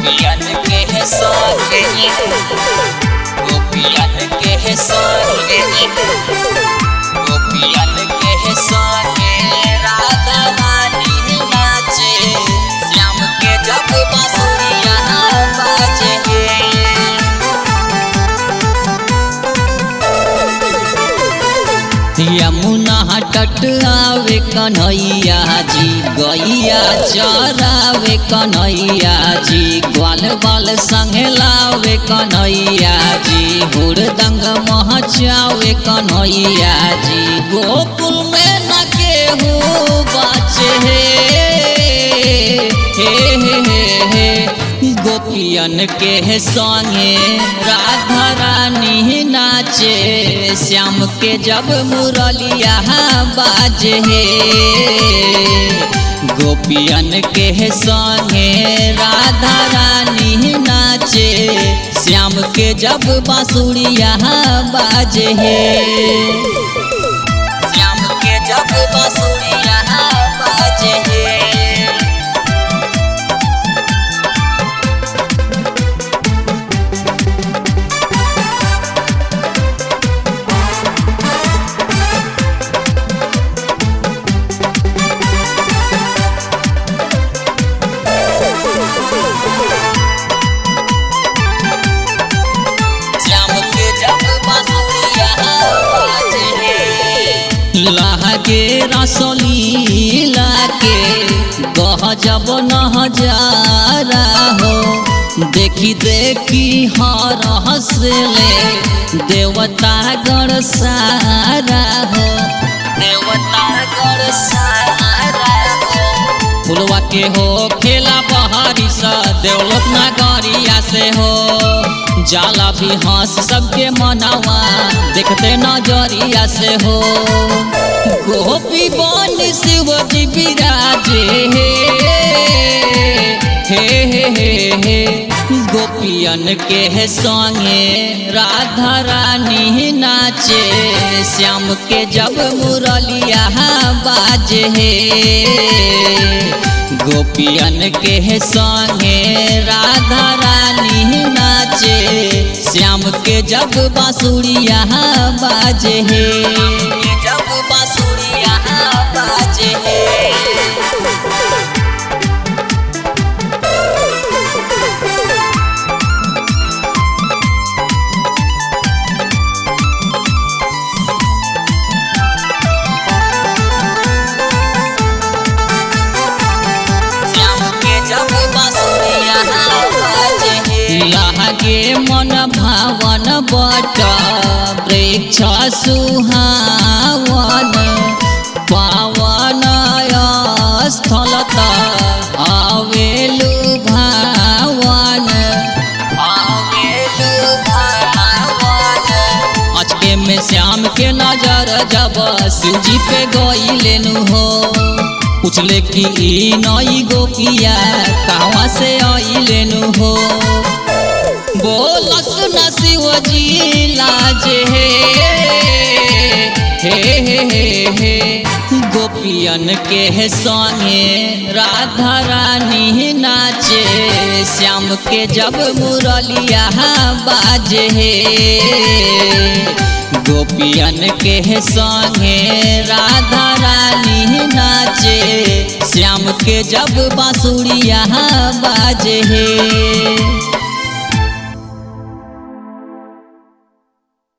गोपियन के संगे गोपियन के संगे गोपियन के संगे राधा रानी नाचे श्याम के जब बांसुरिया बाजे यमुना तट आवे कन्हैया जी गैया चरावे कन्हैया जी ग्वाल बाल संगे लावे कन्हैया जी हुड़दंग महचावे कन्हैया जी गोकुल में न केहू बाचे हे हे हे हे हे गोपियन के संगे राधा रानी नाचे श्याम के जब मुरलिया बाजे हे गोपियन के संगे राधा रानी नाचे श्याम के जब बांसुरिया बाजे हे श्याम के जब बांसुरिया बाजे हे श्याम के जब बांसुरिया बाजे लागे रसोली लागे गह जब नहजारा हो देखी देखी हर हंसले देवता गण सारा हो देवता गण सारा हो फुलवा के हो खेला बहारी सा देवलोक नगरिया से हो जाला भी हंस सबके मनावा देखते नजरिया से हो गोपी बन शिव जी विराजे हे हे हे हे हे गोपियन के संगे राधा रानी नाचे श्याम के जब मुरलिया बाजे हे गोपियन के संगे राधा रानी नाचे श्याम के जब बांसुरिया बाजे हे जब बांसुरिया बाजे हे श्याम के जब बांसुरिया बाजे हे लागे मन भावन बट वृक्ष सुहावन पावन स्थल आवेलु भावन आवेलु भावन अचके में श्याम के नजर जब शिवजी पे गई लेनु हो पूछले कि ई नई गोपिया कहवा से आई लेनु हो बोलस न शिवजी लाजे हे हे हे हे हे गोपियन के संगे राधा रानी नाचे श्याम के जब मुरलिया बाजे हे गोपियन के संगे राधा रानी नाचे श्याम के जब बांसुरिया बाजे हे